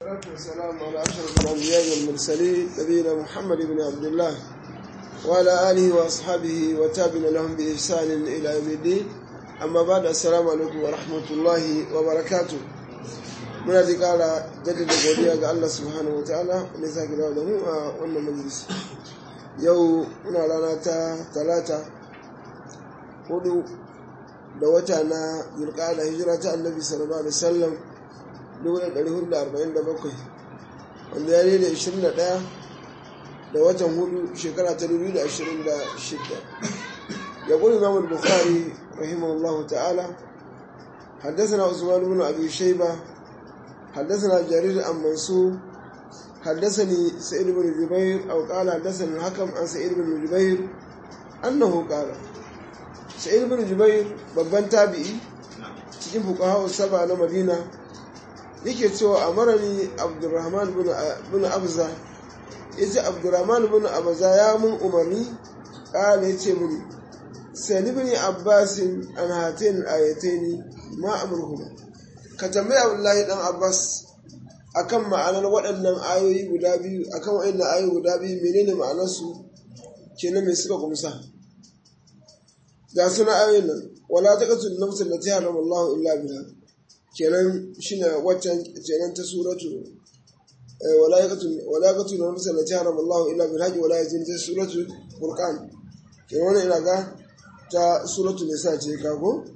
والصلاة والسلام على أشرف الأنبياء والمرسلين نبينا محمد بن عبد الله وعلى آله وأصحابه وتابعين لهم بإحسان إلى يوم الدين أما بعد السلام عليكم ورحمة الله وبركاته muna da kara jaddada godiya ga Allah subhanahu wataala wanda ya sake dawo da mu a wannan majalis yau muna rana ta talata hudu da wata na zulqa'ada hijira ta annabi sallallahu alaihi wasallam 1447 wanda ya ne da 21 da watan hudu shekara ta 2026 ya kuli imam al-bukhari rahimahullahu ta'ala حدثنا عثمان بن ابي شيبه حدثنا جرير عن منصور حدثني سعيد بن جبير أو قال حدثني الحكم عن سعيد بن جبير أنه قال سعيد بن جبير babban tabi'i cikin fuqaha saba na Madina yake cewa amarani Abdurrahman bin Abza yace Abdurrahman bin Abza ya mun umarni kala yace mun sani bin Abbas an hatain ayataini ma amruhuma ka tambayi abdullahi dan abbas akan ma'anar waɗannan ayoyi guda biyu akan waɗannan ayoyi guda biyu menene ma'anarsu kenan mai suka kumsa ga suna ayoyin nan wala taqtul nafs allati harama Allah illa biha kenan shine waccan kenan ta suratu wala yaqtul wala yaqtul nafs allati harama Allah illa bil haqq wala yazin ta suratu furqan kenan wannan ina ga ta suratu nisa ce kago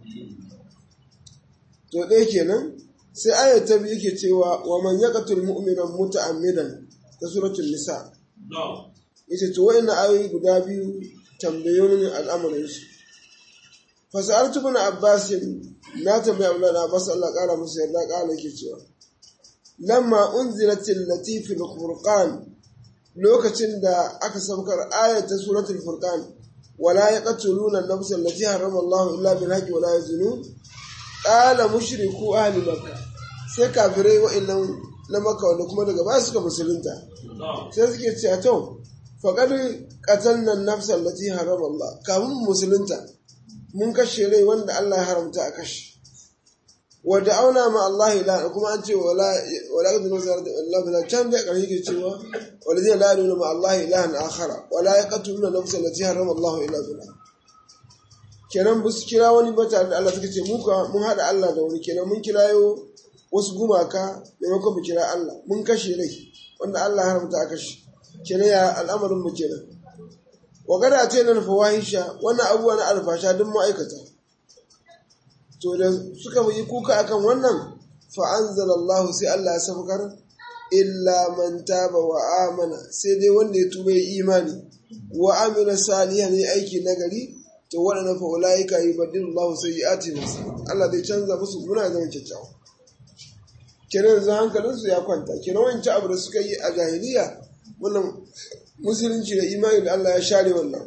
to ɗaya kenan sai ayat ta biyu ke cewa wa man yaqtul mu'mina muta'ammidan ta suratul nisa yace to wa'annan ayoyi guda biyu tambayoyin al'amarin shi fa sa'altu ibn abbas na tambayi Abdullah da Abbas Allah kara musu yarda kala yake cewa lamma unzilatil latif furqan lokacin da aka saukar ayat ta suratul furqan wala yaqtuluna an-nafsa allati harrama Allah illa bil haqqi wala yazunun ƙala mushriku ahli makka sai kafirai wa'annan na makka wanda kuma daga ba suka musulunta sai suke cewa to faqad qatalna an-nafsa allati harama Allah kafin musulunta mun kashe rai wanda Allah ya haramta a kashe wa da'auna ma Allah ila kuma an ce wala wala qad nuzar Allah bila can da ƙarshe ke cewa walladina la ilaha ma Allah ilahan akhara wala yaqtuluna nafsa allati harama Allah illa billah kenan ba su kira wani ba tare da Allah suka ce muka mun haɗa Allah da wani kenan mun kirayo wasu gumaka maimakon mu kira Allah mun kashe rai wanda Allah ya haramta a kashe kenan ya al'amarin mu kenan wa gada ce nan fawahisha wannan abubuwa na alfasha duk ma'aikata to da suka yi kuka akan wannan fa anzalallahu sai Allah ya saukar illa man taba wa amana sai dai wanda ya tuba ya imani wa amila salihan ne aiki nagari to waɗannan fa ulaika yubaddilu Allahu sayyi'atihim Allah zai canza musu muna zama kyakkyawa kenan yanzu hankalin su ya kwanta kenan wancan abu da suka yi a jahiliya wannan musulunci da imani da Allah ya share wannan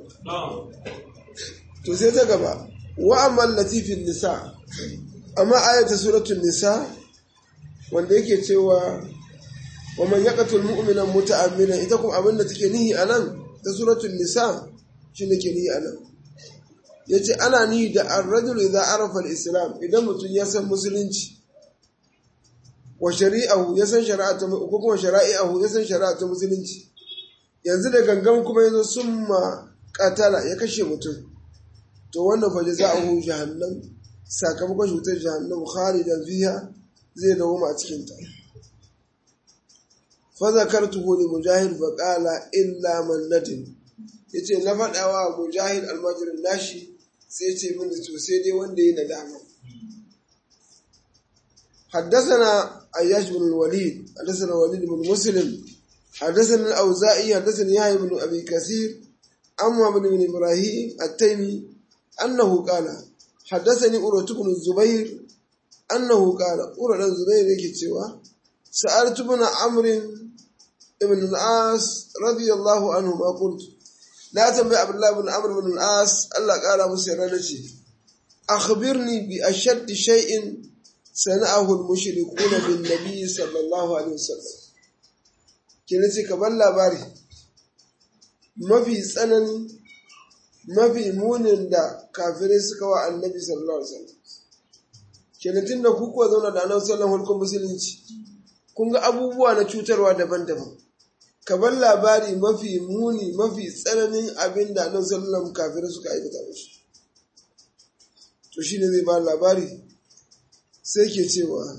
to sai ta gaba wa amma latifin nisa amma ayata suratul nisa wanda yake cewa wa man yaqtul mu'mina muta'ammidan ita kuma abin da take nihi anan ta suratul nisa shi ne ke nihi anan ya ce ana ni da arrajul idza arafa al-islam idan mutum ya san musulunci wa shari'ahu ya san shari'a ta ko kuma shari'ahu ya san shari'a ta musulunci yanzu da gangan kuma yazo summa qatala ya kashe mutum to wannan fa jazaohu jahannam sakamakon shutar jahannam khalidan fiha zai dawo a cikin ta fa zakartuhu li mujahid fa qala illa man nadim yace na faɗawa mujahid almajirin nashi sai ce mini to sai dai wanda yi nadama حدثنا عياش بن الوليد حدثنا الوليد بن مسلم حدثنا الأوزائي حدثنا يحيى بن أبي كثير أما بن بن إبراهيم التيمي أنه قال حدثني أروة بن الزبير أنه قال أروة بن الزبير يكتوى سألت بن عمرو بن العاص رضي الله عنهما قلت na tambayi abdullahi bin amr bin al-as Allah kara musu yarda ce akhbirni bi ashadd shay'in sana'ahu al-mushrikuna bin nabi sallallahu alaihi wasallam kina ce ka bar labari mafi tsanani mafi munin da kafirai suka wa annabi sallallahu alaihi wasallam kenan tunda ku kuwa zauna da annabi sallallahu alaihi musulunci kun ga abubuwa na cutarwa daban-daban ka bar labari mafi muni mafi tsananin abin da annabi sallallahu kafirai suka aikata musu to shine zai ba labari sai ke cewa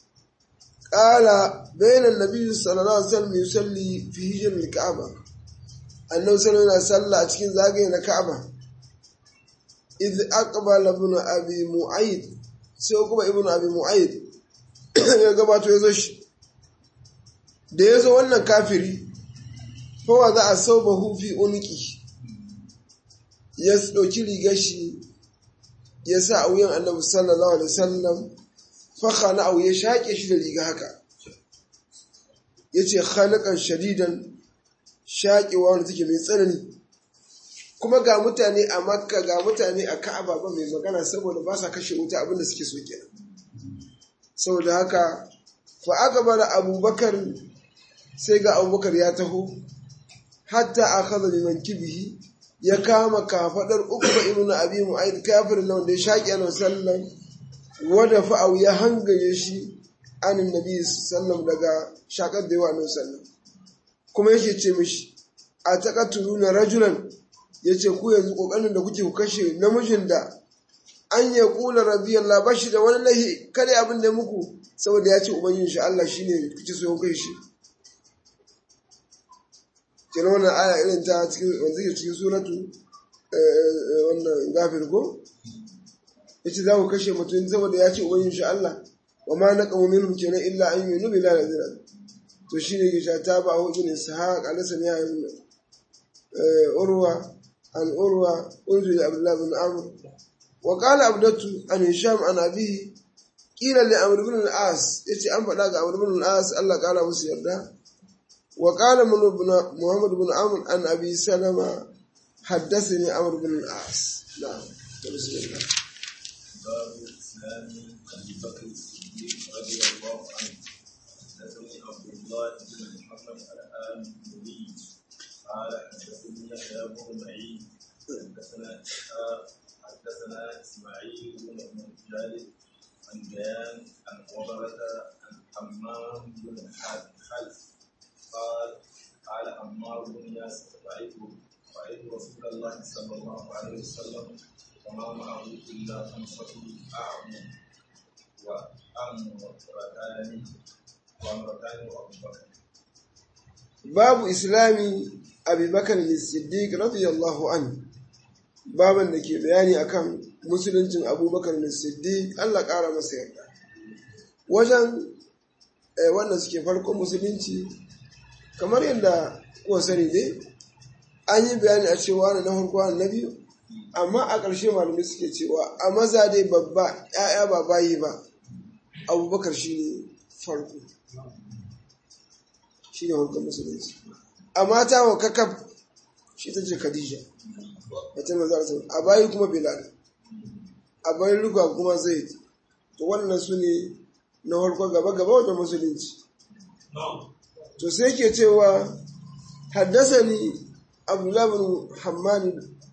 ƙala bayanan nabi sallallahu alaihi wasallam yusalli fi hijr al-ka'aba annabi sallallahu alaihi wasallam a cikin zagaye na ka'aba idh aqbala ibn abi mu'ayd sai kuma ibn abi mu'ayd ya gabato ya zo shi da ya zo wannan kafiri fawa za a sau ba hufi uniki ya ɗauki rigar shi ya sa a wuyan annabi sallallahu alaihi wasallam faka na ya shaƙe shi da riga haka ya ce khalikan shadidan shaƙewa wanda take mai tsanani kuma ga mutane a makka ga mutane a ka'aba ba mai magana saboda ba sa kashe wuta abinda suke so kenan saboda haka fa aka bada abubakar sai ga abubakar ya taho hatta a kaza liman kibihi ya kama kafadar uku ba ibnu abi mu'ayyid kafirin nan da ya shaƙi annabi sallam wada fa'au ya hangaye shi anin nabi sallam daga shakar da yawa annabi sallam kuma yake ce mishi a taqatuluna rajulan yace ku yanzu kokarin da kuke ku kashe namijin da an ya kula rabbi Allah bashi da wani lahi kada abin da muku saboda ya ce ubangijin shi Allah shine kuke so kai shi kenan wannan aya irin ta cikin wanda ke cikin suratu wannan gafir ko yace za ku kashe mutum saboda ya ce ubangijin shi Allah wa ma naqamu minhum kenan illa an yu'minu billahi azza to shine ke sha ta ba hu ibn ishaq alaysa ya urwa an urwa unzu abdullah bin amr وقال عبدته عن هشام عن أبيه قيل لعمرو بن العاص يتي أن فدا عمرو بن العاص الله قال musu yarda وقال من محمد بن عمرو عن أبي سلمة حدثني عمرو بن العاص نعم بسم الله باب الإسلام أبي بكر الصديق رضي الله عنه حدثني عبد الله بن محمد الآمري قال حدثني يحيى بن معين حدثنا حدثنا اسماعيل بن جالب عن بيان عن وبرة عن حمام بن خلف قال قال عمار بن ياسر رايت رايت رسول الله صلى الله عليه وسلم وما معه الا خمسه اعظم وامرتان وامرتان وابو بكر باب اسلام ابي بكر الصديق رضي الله عنه baban da ke bayani akan musuluncin abubakar da siddiq Allah ƙara masa yarda wajen wanda suke farkon musulunci kamar yadda kuwa sani dai an yi bayani a cewa na farko na biyu amma a ƙarshe malamai suke cewa a maza dai babba ‘ya'ya ba bayi ba abubakar shi ne farko shi ne farkon musulunci a mata wa kakaf shi ta ce khadija wata maza su a bayi kuma bilal a bayan ruka kuma zaid to wannan su ne na farko gaba gaba wajen musulunci to sai ke cewa haddasa ni abdullahi bin hammani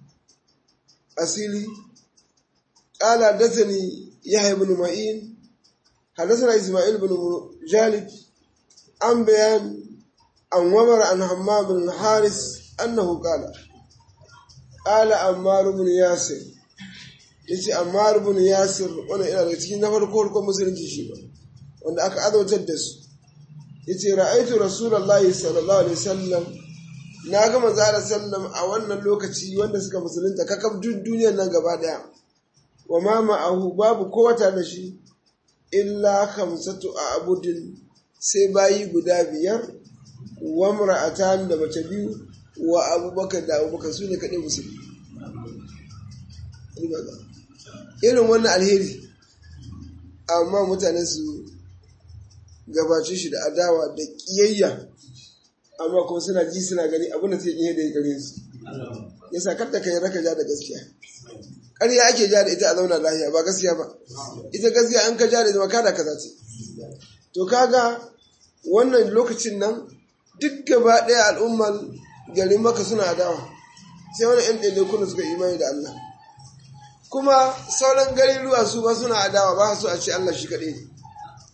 asili قال حدثني يحيى بن معين حدثنا اسماعيل بن جالب عن بيان عن ومر عن حمام بن الحارث انه قال قال عمار بن ياسر yace Ammar ibn Yasir wannan ina daga cikin na farko farko musulunci shi ba wanda aka azautar da su yace ra'aitu rasulullahi sallallahu alaihi wasallam na ga manzo Allah sallam a wannan lokaci wanda suka musulunta kakab duk duniyar nan gaba daya wa ma ma'ahu babu kowata da shi illa khamsatu abudin sai bayi guda biyar wa mar'atan da mace biyu wa abubakar da abubakar su ne kaɗai musulmi irin wannan alheri amma mutane su gabace shi da adawa da ƙiyayya amma kuma suna ji suna gani abin da sai iya da ya gare su ya sa kadda ka yi raka ja da gaskiya ƙarya ake ja da ita a zauna lahiya ba gaskiya ba ita gaskiya an ka ja da zama kada kaza ce to kaga wannan lokacin nan duk gaba ɗaya al'ummar garin maka suna adawa sai wani ‘yan ɗaiɗaikun suka imani da Allah kuma sauran garin ruwa su ba suna adawa ba su a ce Allah shi kaɗai ne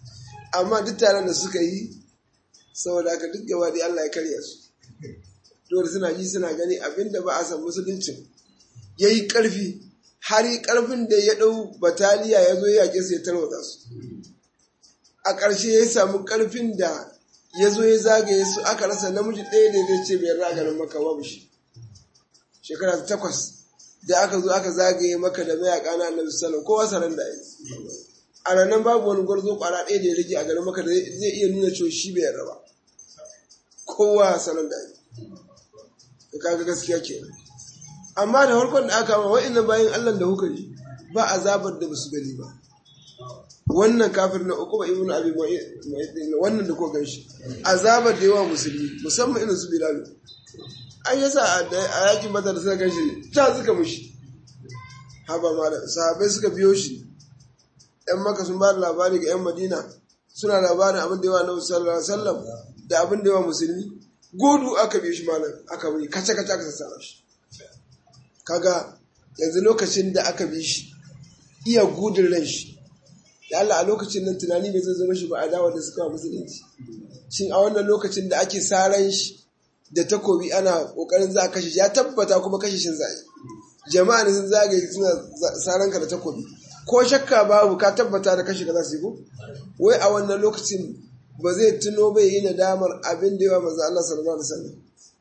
amma duk taron da suka yi saboda haka duk gaba dai Allah ya karya su dole suna ji suna gani abinda ba a san musuluncin ya yi ƙarfi har yi ƙarfin da ya ɗau bataliya ya zo ya yaƙe su ya tarwata su a ƙarshe ya samu ƙarfin da ya zo ya zagaye su aka rasa namiji ɗaya da zai ce bai raganin maka babu shi shekara ta takwas da aka zo aka zagaye maka da mayaƙa na annabi sallam kowa saran da yi a ranar babu wani gwarzo ƙwara ɗaya da ya rage a garin maka da zai iya nuna cewa shi bai yarda ba kowa saran da yi ka kaga gaskiya ke amma da farkon da aka ma wa'annan bayan Allah da kuka ji ba azabar da basu gani ba wannan kafir na uku ba ibn abi wannan da ko ganshi azabar da yawa musulmi musamman irin su bilal an yasa a yakin badar suka ganshi ta suka mushi haba malam sahabbai suka biyo shi yan maka sun ba da labari ga yan madina suna labarin abin da yawa na sallallahu alaihi wasallam da abin da yawa musulmi godu aka biyo shi malam aka bi kace kace aka sassara shi kaga yanzu lokacin da aka bi shi iya gudun ran shi da Allah a lokacin nan tunani bai zai zama shi ba a dawa da suka musulunci shin a wannan lokacin da ake saran shi da takobi ana kokarin za a kashe ya tabbata kuma kashe shin za yi jama'a ne sun zagaye suna saran ka da takobi ko shakka babu ka tabbata da kashe ka za su yi ko wai a wannan lokacin ba zai tuno bai yi nadamar abin da yawa manzo Allah sallallahu alaihi wasallam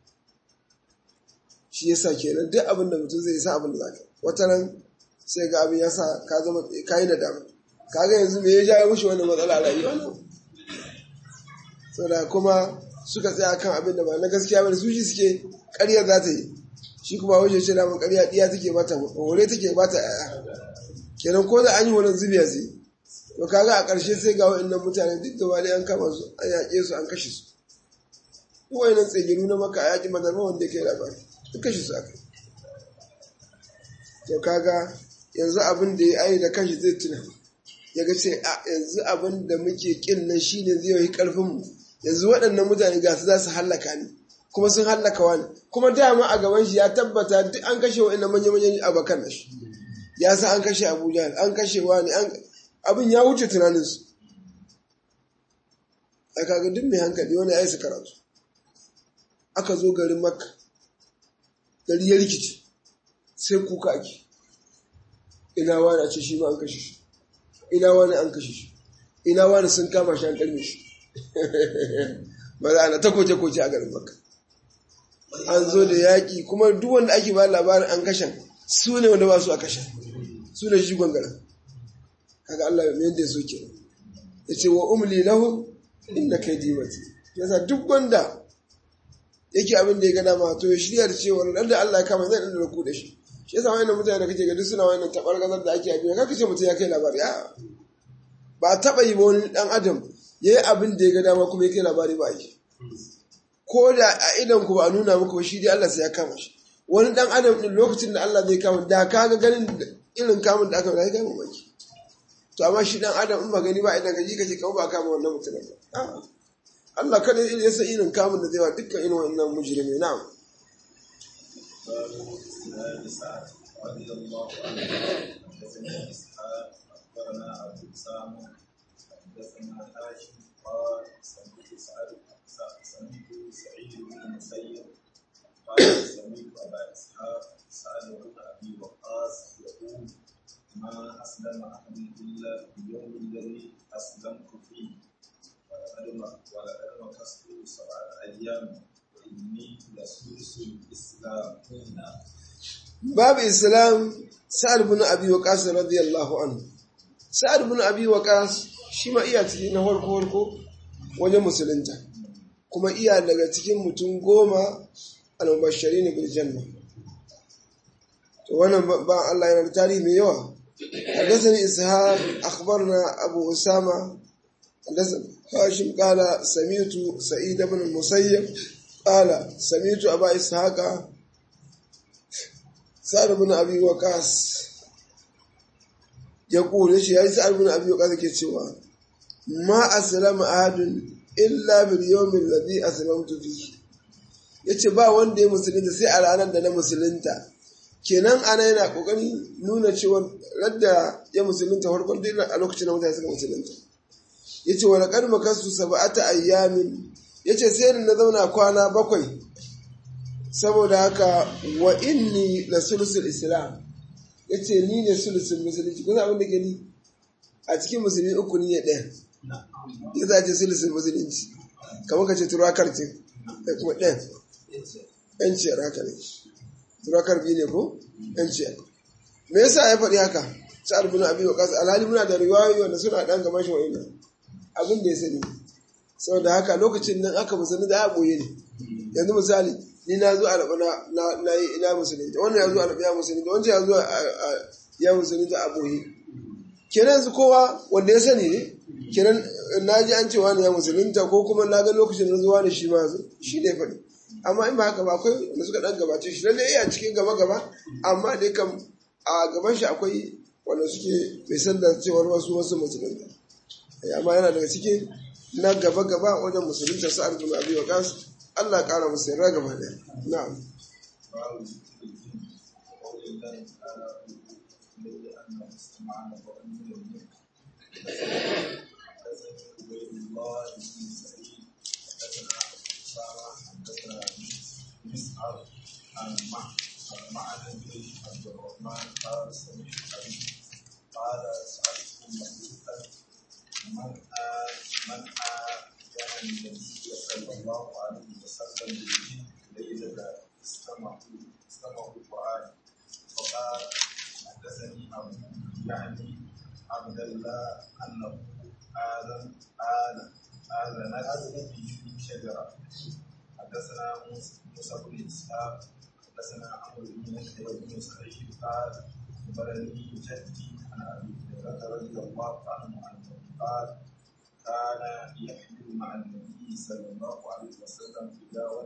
shi yasa kenan duk abin da mutum zai sa abin da zaka wata nan sai ga abin yasa ka zama ka yi nadama kaga yanzu me ya jawo mushi wannan matsala a rayuwa nan saboda kuma suka tsaya kan abin da ba na gaskiya bane su shi suke ƙarya za ta yi shi kuma wajen ce da mun ƙarya ɗiya take bata hore take bata ƴaƴa kenan ko da an yi wannan zubiya zai to kaga a ƙarshe sai ga wa'annan mutane duk da wani an kama su an yaƙe su an kashe su wa'annan tsegiru na maka a yaƙi madarma wanda ya kai labari duk kashe su aka to kaga yanzu abin da ya ayi da kanshi zai tuna ya ga ce a yanzu abin da muke kin nan shine zai yi karfin mu yanzu waɗannan mutane ga su za su hallaka ni kuma sun hallaka wani kuma dama a gaban shi ya tabbata duk an kashe wa'annan manya-manyan abakan da shi ya san an kashe abuja an kashe wani abin ya wuce tunaninsu a kaga duk mai hankali wani ya yi su karatu aka zo garin makka gari ya rikici sai kuka ake ina wani a ce shi ma an kashe shi ina wani an kashe shi ina wani sun kama shi an kalme shi ba za a na ta koce-koce a garin makka an zo da yaƙi kuma duk wanda ake ba labarin an kashe su ne wanda ba su a kashe su ne shi gwangaren kaga Allah ya mayar da su ke ya ce wa umli lahum inna kaydi mati yasa duk wanda yake abin da ya ga dama to ya shirya da cewa dan da Allah ya kama zai dan da ku da shi shi yasa wayannan mutane da kake ga duk suna wayannan tabar gazar da ake yi kaka ce mutum ya kai labari a ba taba yi ba wani dan adam yayi abin da ya ga dama kuma ya kai labari ba yi ko da a idan ku ba a nuna muku ba shi dai Allah sai ya kama shi wani dan adam din lokacin da Allah zai kama da kaga ganin irin kamun da aka yi kai mamaki to amma shi dan adam in ba gani ba idan gaji kace kawo ba kama wannan mutumin ba Allah kada ya san irin kamun da zai wa dukkan irin wannan mujrimi na'am رضي الله عنه حدثنا اسحاق اخبرنا ابو اسامه حدثنا هاشم قال سمعت سعد سمعت سعيد بن المسيب قال سمعت ابا اسحاق سعد بن ابي وقاص يقول ما أسلم أحد إلا في اليوم الذي أسلمت فيه ولقد مكثت سبعة أيام وإني لسوس الإسلام باب إسلام سعد بن أبي وقاص رضي الله عنه سعد بن أبي وقاص shi ma iya cikin na farko farko wajen musulunta kuma iya daga cikin mutum goma al-mubashshari ne bil janna to wannan ba Allah yana da tarihi mai yawa حدثني إسحاق أخبرنا أبو أسامة حدثنا هاشم قال سمعت سعيد بن المسيب قال سمعت أبا إسحاق سعد بن أبي وقاص يقول إيش يعني سعد بن أبي وقاص كتشوا ما أسلم أحد إلا باليوم الذي أسلمت فيه yace ba wanda ya musulunta sai a ranar da na musulunta kenan ana yana kokarin nuna cewa radda ya musulunta farkon dai a lokacin da mutane suka musulunta yace wa laqad makasu sab'ata ayyamin yace sai na zauna kwana bakwai saboda haka wa inni la sulusul islam yace ni ne sulusul musulunci kun abin da ke ni a cikin musulmi uku ni ne ɗaya ya za ce sulusul musulunci kamar ka ce turakar ce da kuma ɗaya yanciyar haka ne turakar biyu ne ko yanciyar me yasa ya faɗi haka sa'ad bin abi waqas alhali muna da riwayoyi wanda suna dan gaban shi wa'annan abin da ya sani saboda haka lokacin nan aka musulmi da ya boye ne yanzu misali ni na zo alaba na na yi ina musulmi wannan ya zo alaba ya musulmi wancan ya zo ya musulmi da aboye kenan yanzu kowa wanda ya sani ne kenan na ji an ce wani ya musulunta ko kuma na ga lokacin da zuwa da shi ma shi ne faɗi amma in ba haka ba akwai wanda suka dan gabace shi lalle iya cikin gaba gaba amma dai kam a gaban shi akwai wanda suke bai san da cewar wasu wasu musulunta amma yana daga cikin na gaba gaba wajen musulunta sa'ad bin abi waqas Allah ƙara musu yarda gaba ɗaya na'am عن معنى بن عبد الرحمن قال سمعت أبي قال سألت مسعودا من آل من آل كان النبي صلى الله عليه وسلم بالجن ليلة استمعوا استمعوا القرآن فقال حدثني أبو يعني عبد الله أنه آذن آذن آذنت به شجرة حدثنا موسى بن إسحاق حدثنا عمرو بن يحيى بن سعيد قال أخبرني جدي عن أبي هريرة رضي الله عنه أنه قال كان يحمل مع النبي صلى الله عليه وسلم تلاوة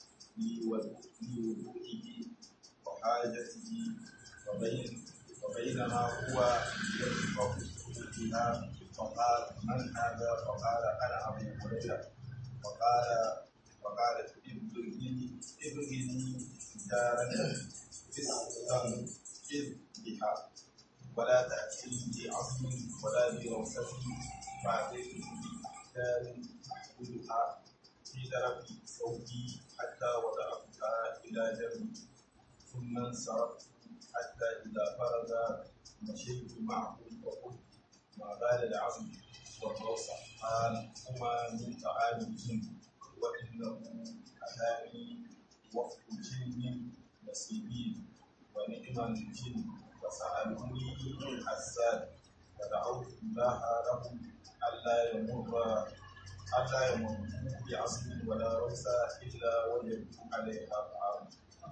لوضوئه وحاجته وبين وبينما هو يرفع بها فقال من هذا فقال انا ابو هريره فقال فقال ابغني ابغني دارا فستنقذ بها ولا تأتي بعظم ولا بروثة فأتيت بدار أحملها في درب ثوبي حتى وضعتها إلى جنبي ثم انصرفت حتى إذا فرغ مشيت معه وقلت ما بال العظم والروثة قال هما من طعام الجن وإنه أتاني وفد جن نسيبين ونعم الجن فسألوني حسان فدعوت الله لهم ألا يمر ألا يمر بعصر ولا روسى إلا وجدوا عليها طعام.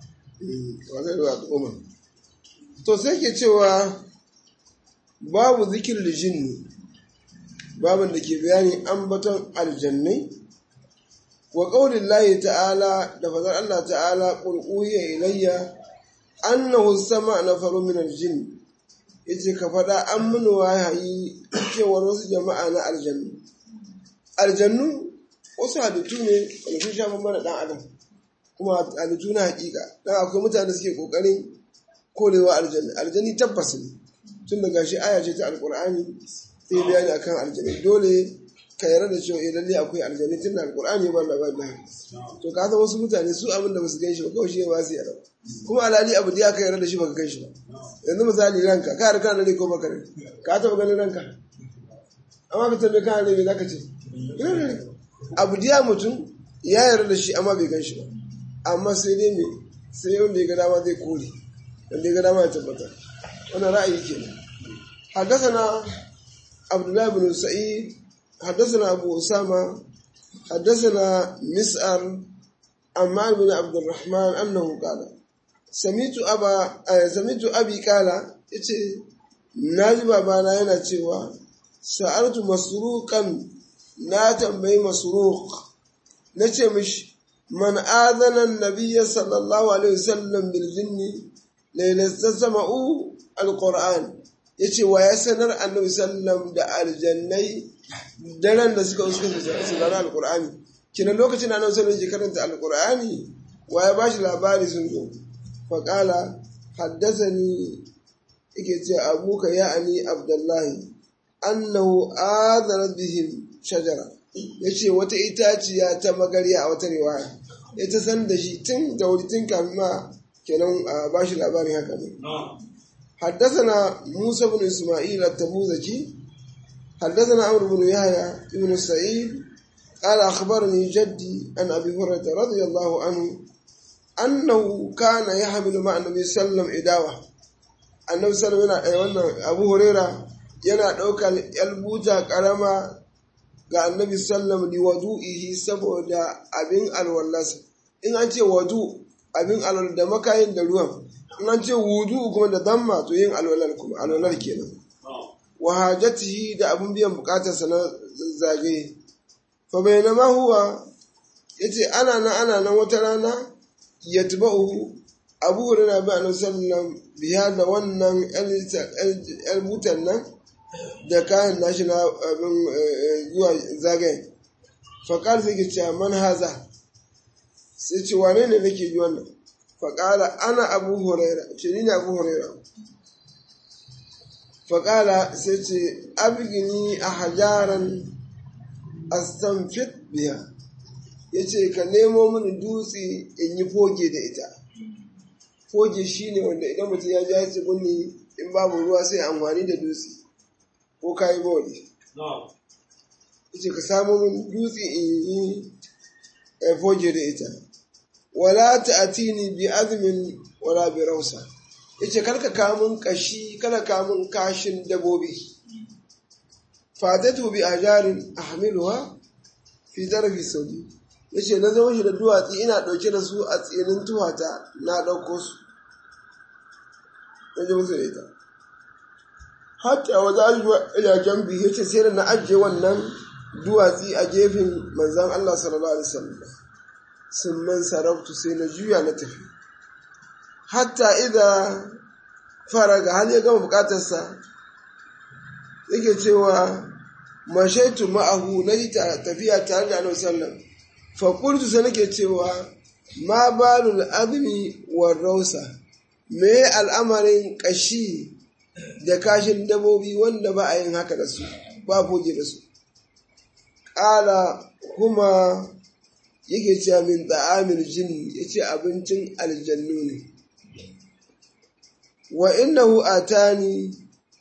To sai ke cewa babu zikir da jinni babin da ke bayani ambaton aljannai wa ƙaunin layi ta'ala da fazar Allah ta'ala ƙulƙuhiya ilayya annahu sama na faru min aljin yace ka faɗa an mini wahayi cewar wasu jama'a na aljannu aljannu wasu halittu ne wanda sun sha mana ɗan adam kuma halittu na hakika dan akwai mutane suke ƙoƙarin korewa aljanni aljanni tabbas ne tun da gashi aya ce ta alƙur'ani sai bayani akan aljanni dole ka yarda da cewa lalle akwai aljanni tun da alƙur'ani ba labari da to ka san wasu mutane su abin da ba su gan shi ba kawai shi ba su yarda kuma alhali abu da ya ka yarda da shi baka gan shi ba yanzu misali ranka ka harka da ko baka rai ka taɓa ganin ranka amma ka tambaye ka ne me zaka ce abu da mutum ya yarda da shi amma bai gan shi ba amma sai dai me sai wanda ya ga dama zai kore wanda ya ga dama ya tabbatar wannan ra'ayi kenan حدثنا عبد الله بن سعيد حدثنا أبو أسامة حدثنا مسأر عمار بن عبد الرحمن أنه قال سميت أبا سميت أبي قال إتي ناجي بابانا yana cewa sa'artu masruqan na tambayi masruq nace mishi man adana an-nabiyya sallallahu alaihi wasallam bil jinni laylatan sama'u al-qur'an yace wa ya sanar annabi sallam da aljannai daren da suka suka saurari alkur'ani kina lokacin da annabi sallam yake karanta alkur'ani wa ya bashi labari sun zo fa qala haddathani yake ce abuka ya ani abdullahi annahu adara bihim shajara yace wata itaciya ta magarya a wata riwaya ita san da shi tun da wuri tun kafin ma kenan a bashi labarin haka ne حدثنا موسى بن إسماعيل التبوذكي حدثنا عمرو بن يحيى بن سعيد قال أخبرني جدي عن أبي هريرة رضي الله عنه أنه كان يحمل مع النبي صلى الله عليه وسلم إداوة النبي صلى الله عليه وسلم أبو هريرة yana ɗaukar yalbuta ƙarama ga annabi sallam li wadu'ihi saboda abin alwallasa in an ce wadu abin alwal da makayin da ruwan in an ce wudu kuma da damma to yin alwalar kuma alwalar kenan wa hajatihi da abin biyan bukatarsa na zagaye fa bainama huwa yace ana nan ana nan wata rana yatba'uhu abu hurairah bi annabi sallam biya da wannan albutan nan da kayan nashi na abin zuwa zagaye faƙar sai ke cewa man haza sai ce wane ne nake ji wannan faƙala ana abu huraira ce ni ne abu huraira faƙala sai ce abgini a hajaran astanfit biya ya ce ka nemo mini dutse in yi foge da ita foge shine wanda idan mutum ya ja gunni in babu ruwa sai amfani da dutse ko ka yi bawali ce ka samu min dutse in yi foge da ita wala ta'tini bi azmin wala bi rausa yace karka kamun kashi kada kamun kashin dabobi fatatu bi ajarin ahmiluha fi darbi saudi yace na zama shi da duwatsi ina dauke da su a tsinin tuhata na dauko su na ji musu da ita hatta wa za ila jambi yace sai da na ajiye wannan duwatsi a gefen manzon Allah sallallahu alaihi wasallam sun man sarautu sai na juya na tafi hatta idza faraga har ya gama bukatarsa yake cewa mashaitu ma'ahu na yi tafiya tare da annabi sallam fa qultu sai nake cewa ma balul azmi war rausa me al'amarin kashi da kashin dabobi wanda ba a yin haka da su ba foge da su ƙala kuma yake cewa min ta'amil jin ya ce abincin aljannu ne wa innahu atani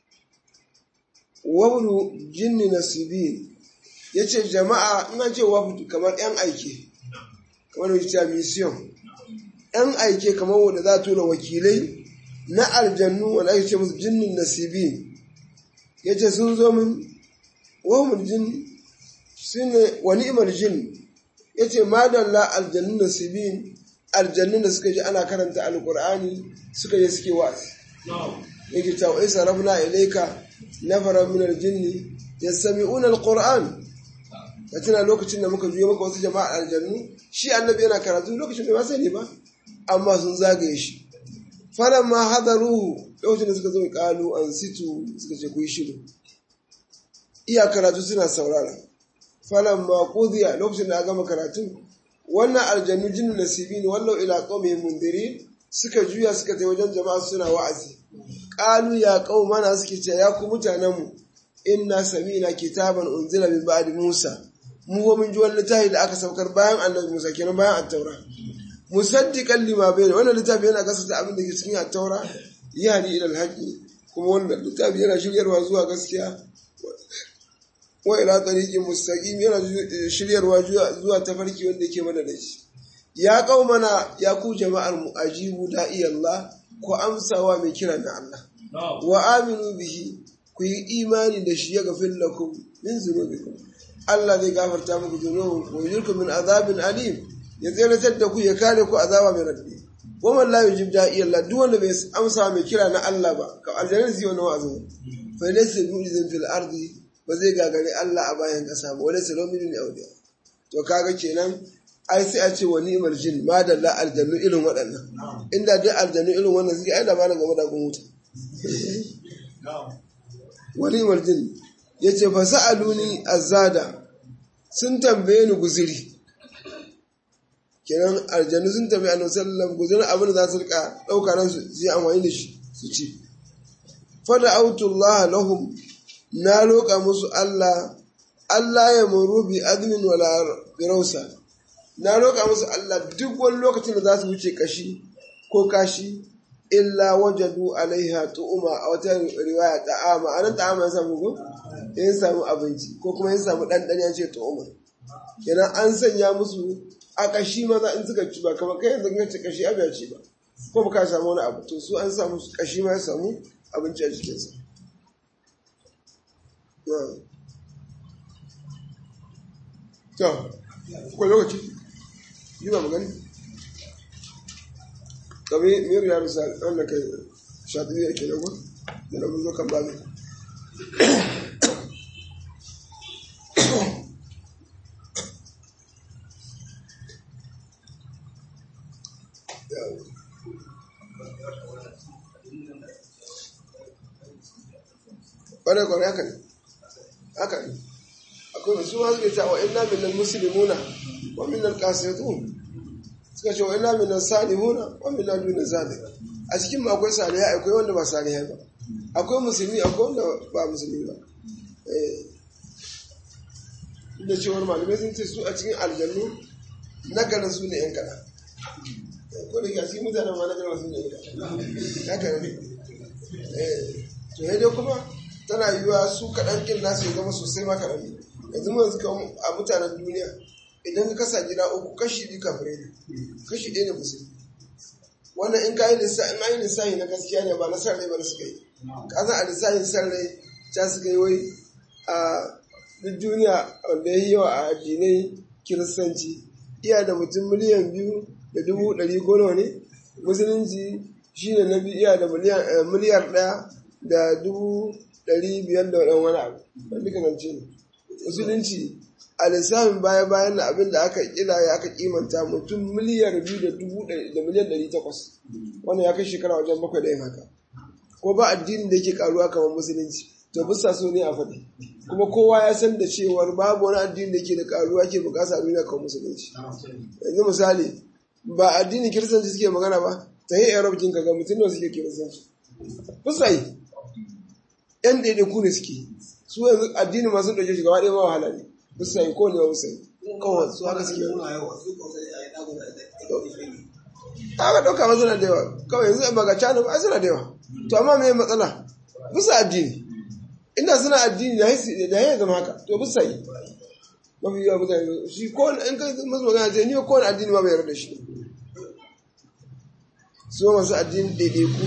wabnu jinni nasibin ya ce jama'a ina ce wabdu kamar yan aike kamar da cewa mission yan aike kamar wanda za a tura wakilai na aljannu wanda ake ce musu jinnin nasibin ya ce sun zo min wabnu jin shine wa ni'mal jin yace madalla aljannu nasibin aljannu da suka ji ana karanta alqur'ani suka je suke wa'azi yake ta wa isa rabna ilayka nafara min aljinni yastami'una alqur'an tana lokacin da muka juyo maka wasu jama'a aljannu shi annabi yana karatu lokacin da ba sani ba amma sun zagaye shi falamma hadaruhu lokacin da suka zo kalu an situ suka ce ku yi shiru iya karatu suna saurara falan ma qudiya lokacin da aka gama karatu wannan aljannu jinnu nasibin wallau ila qaumihim mundirin suka juya suka tai wajen jama'a suna wa'azi qalu ya qaumana suke ce ya ku mutanen mu inna samina kitaban unzila min ba'di musa mu wa mun ji wani littafi da aka saukar bayan annabi musa kenan bayan at-taura musaddiqan lima bayna wannan littafi yana gasata abin da ke cikin at-taura yahdi ila al-haqqi kuma wannan littafi yana shiryarwa zuwa gaskiya wa ila tariqin mustaqim yana shiryarwa zuwa tafarki wanda ke mana da shi ya qaumana ya ku jama'ar mu ajibu da'i Allah ku amsawa mai kira na Allah wa aminu bihi ku yi imani da shi ya gafir lakum min zunubikum Allah zai gafarta muku zunubin ku yujirkum min azabin alim ya tseratar da ku ya kare ku azaba mai radadi wa man la yujib da'i Allah duk wanda bai amsa mai kira na Allah ba ka aljanna zai wannan wa'azin fa laysa yu'zin fil ardi ba zai gagari Allah a bayan ƙasa ba wani salomini ne auliya to kaga kenan ai sai a ce wa ni'mal jin ma da la aljannu irin waɗannan inda dai aljannu irin wannan suke ai da malam game da wuta wa ni'mal jin yace fa sa'aluni azada sun tambaye ni guziri kenan aljannu sun tambaye annabi sallallahu alaihi wasallam guzirin abin da za su rika dauka nan su yi amfani da shi su ci fa da autullah lahum na roƙa musu Allah Allah ya muru bi admin wala birausa na roƙa musu Allah duk wani lokacin da za su wuce kashi ko kashi illa wajadu alaiha tu'uma a wata riwaya ta'ama anan ta'ama ya samu ko in samu abinci ko kuma in samu ɗanɗan ya ce tu'uma kenan an sanya musu a kashi maza in suka ci ba kamar kai yanzu ka ci kashi abu ya ci ba ko ba ka samu wani abu to su an samu kashi ma ya samu abinci a jikinsa to ko lokaci yi ba magani kabe miyar yaro sa wanda kai shafi ya ke nago da na zo kan babu ƙwarai ƙwarai haka ne haka ne akwai wasu ma suke cewa inna minal muslimuna wa minal qasitun suka ce wa inna minal salihuna wa minal duna zalik a cikin mu akwai salihai akwai wanda ba salihai ba akwai musulmi akwai wanda ba musulmi ba eh da cewar malamai sun ce su a cikin aljannu na ganin su ne yan kaɗan ko da ke a cikin mutanen ma na ganin su ne yan kaɗan haka ne eh to dai kuma tana yiwuwa su kaɗan ƙin nasu ya zama sosai ma kaɗan ne yanzu mu yanzu a mutanen duniya idan ka kasa gida uku kashi biyu kafirai ne kashi ɗaya ne musulmi wannan in ka yi lissafi in an yi lissafi na gaskiya ne ba na san rai ba na suka yi ka san a lissafin san rai ta suka yi wai a duk duniya wanda ya yi yawa a addinai kiristanci iya da mutum miliyan biyu da dubu ɗari ko nawa ne musulunci shi ne na biyu iya da miliyar ɗaya da dubu ɗari biyar da ɗan wani abu wanda duka zance ne musulunci a lissafin baya bayan na abin da aka kila ya aka kimanta mutum miliyar biyu da dubu da miliyan ɗari takwas wannan ya kai shekara wajen bakwai da yin haka ko ba addinin da yake karuwa kamar musulunci to bisa so ne a faɗi kuma kowa ya san da cewar babu wani addini da ke da karuwa ke bukasa duniya kamar musulunci yanzu misali ba addinin kiristanci suke magana ba ta yi arab kin kaga mutum da suke kiristanci bisa yi yan ɗaiɗaiku ne suke su yanzu addini masu ɗauke shi gaba ɗaya ma wahala ne bisa yi ko ne ba bisa yi kawai su haka suke aka ɗauka ma suna da yawa kawai yanzu ba ga cana ba suna da yawa to amma me matsala bisa addini inda suna addini da haisi da ya zama haka to bisa yi mafi yawa mutane shi ko in kai musu magana ce ni ko wani addini ma bai yarda shi su masu addini daidai ku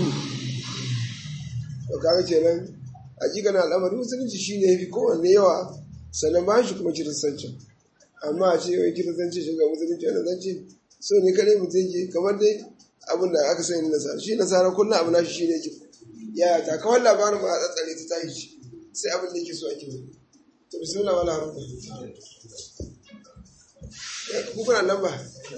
to kaga kenan hakika na al'amari musulunci shi ne fi kowanne yawa sannan ba shi kuma kiristanci amma a ce wai kiristanci shiga musulunci wanda zance so ne kare mutum ke kamar dai abin da aka sani nasara shi nasara kullum abu na shi shi ne ke ya ta kawai labarin ba a tsatsare ta tashi shi sai abin da yake so ake wani to bismillah wala harfa kukuna lamba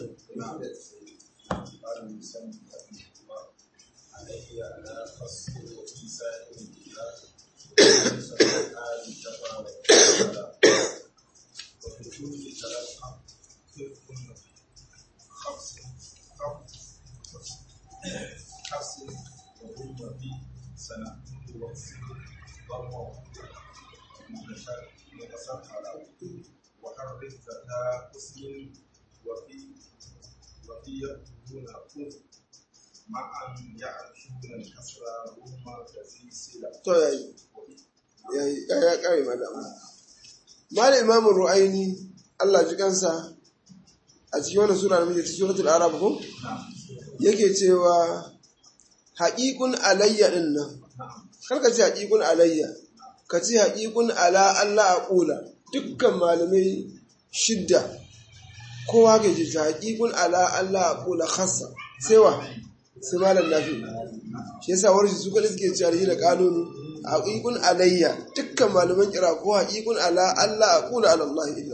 وحرك ذكاء مسلم وفي وفي يكتبون كفر مع أن يعرفون الكسر رغم كثير سلة to yayi yayi ya kare madama mal imam ru'aini Allah ji kansa a cikin wannan sura da muke cikin suratul arab ko yake cewa haqiqun alayya din nan karka ce haqiqun alayya ka ce haqiqun ala Allah aqula dukkan malamai shidda kowa ke ce haqiqun ala Allah aqula khassa sai wa sai malam nafi shi yasa warshi su kada suke cewa shi da kanunu haqiqun alayya dukkan malaman kira ko haqiqun ala Allah aqula ala Allah illa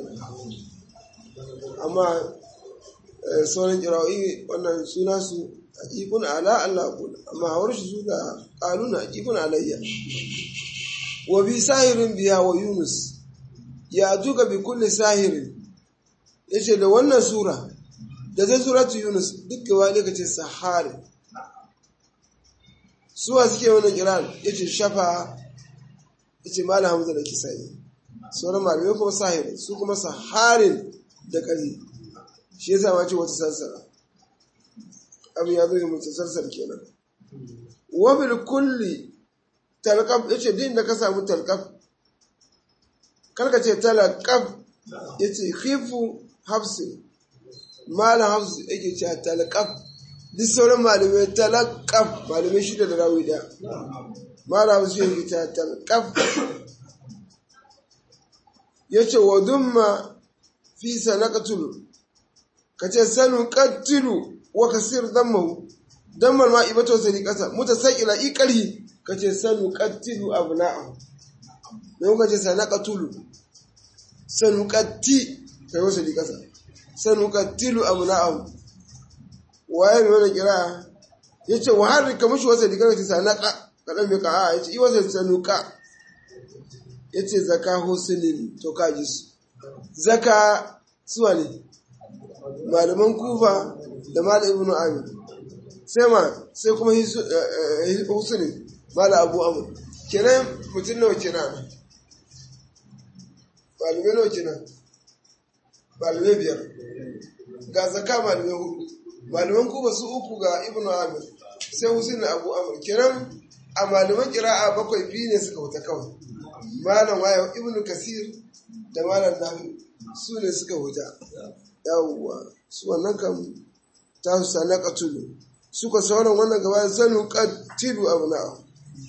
amma sauran kira'o'i wannan suna su haqiqun ala Allah aqula amma warshi su da kanunu haqiqun alayya wa bi sahirin biya wa yunus ya tuka bi kulli sahirin yace da wannan sura da zai suratu yunus duk gaba ne kace sahari suwa suke wannan kiran yace shafa yace malam hamza da kisai sauran malamai kuma sahir su kuma saharin da ƙari shi yasa ma ce wata sarsara abin ya zo mutu sarsar kenan wabil kulli talqaf yace din da ka samu talqaf karka ce talqaf yace khifu hafsi malam hafsi yake cewa talqaf duk sauran malamai talqaf malamai shida da rawi daya malam hafsi yake cewa talqaf yace wa dumma fi sanaqatul kace sanu qatilu wa kasir dammahu dammal ma ibato sai kasa mutasaqila iqari kace sanu qatilu abna'ahu ne kuka ce sanaqatulu sanu qatti kai wasa di kasa sanu qatilu abna'ahu waye ne wannan kira yace wa har ka mushi wasa di kasa sanaqa kadan me ka a yace i wasa sanu ka yace zaka husnin to kaji su zaka suwa ne malaman kufa da malam ibnu amir sai ma sai kuma husni malam abu amr kenan mutum nawa kenan malamai nawa kenan malamai biyar ga zaka malamai hudu malaman kufa su uku ga ibnu amir sai husni abu amr kenan a malaman kira'a bakwai biyu ne suka wuta kawai malam waya ibnu kasir da malam nafi su ne suka wuta yawwa su wannan kam ta su sana katulu suka sauran wannan gaba zanu katilu abu na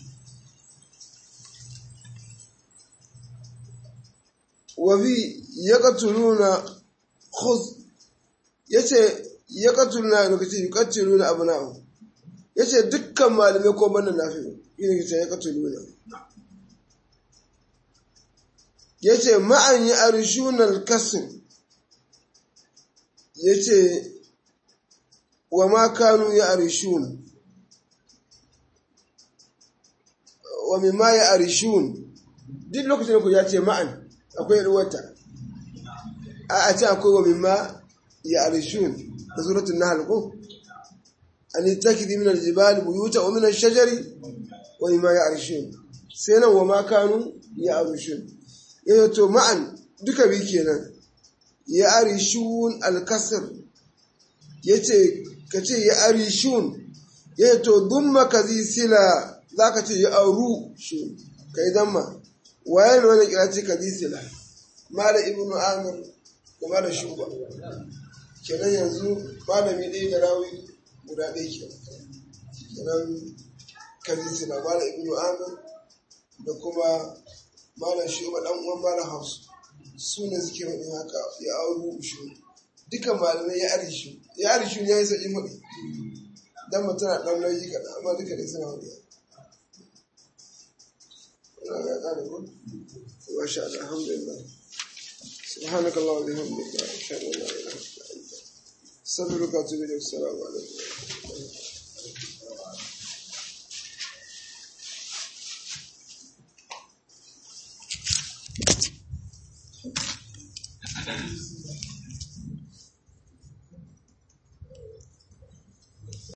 wabi ya katuluna khuz ya ce ya katuluna lokaci ya katuluna abu na ya ce dukkan malamai ko banda na fi yin ya ya katuluna ya ce ma'an yi arshunan kasin ya ce wa ma kanu ya arishun wa mimma ya arishun duk lokacin da ku ya ce ma'an akwai ruwata a a ce akwai wa mimma ya arishun da suratun nahal ko an yi takidi min aljibali buyuta wa min ashajari wa mimma ya arishun sai nan wa ma kanu ya arishun ya to ma'an duka bi kenan ya arishun alkasir ya ce ka ce ya arishun ya to dumma ka zi sila za ka ce ya auru shi ka yi damma waye ne wani kira ce ka zi sila mala ibnu amir da mala shuba kenan yanzu malami ɗaya da rawi guda ɗaya ke kenan ka zi sila mala ibnu amir da kuma mala shuba ɗan uwan mala hausu su ne suke wani haka ya auru shi duka malamai ya arishu ya arishu ya yi sauƙin hudu don mutum na ɗan nauyi kaɗan amma duka ne suna hudu ya ƙare ko? Masha Allah, alhamdulillah. سبحانك اللهم وبحمدك اشهد ان لا اله الا انت استغفرك واتوب اليك السلام عليكم Thank you.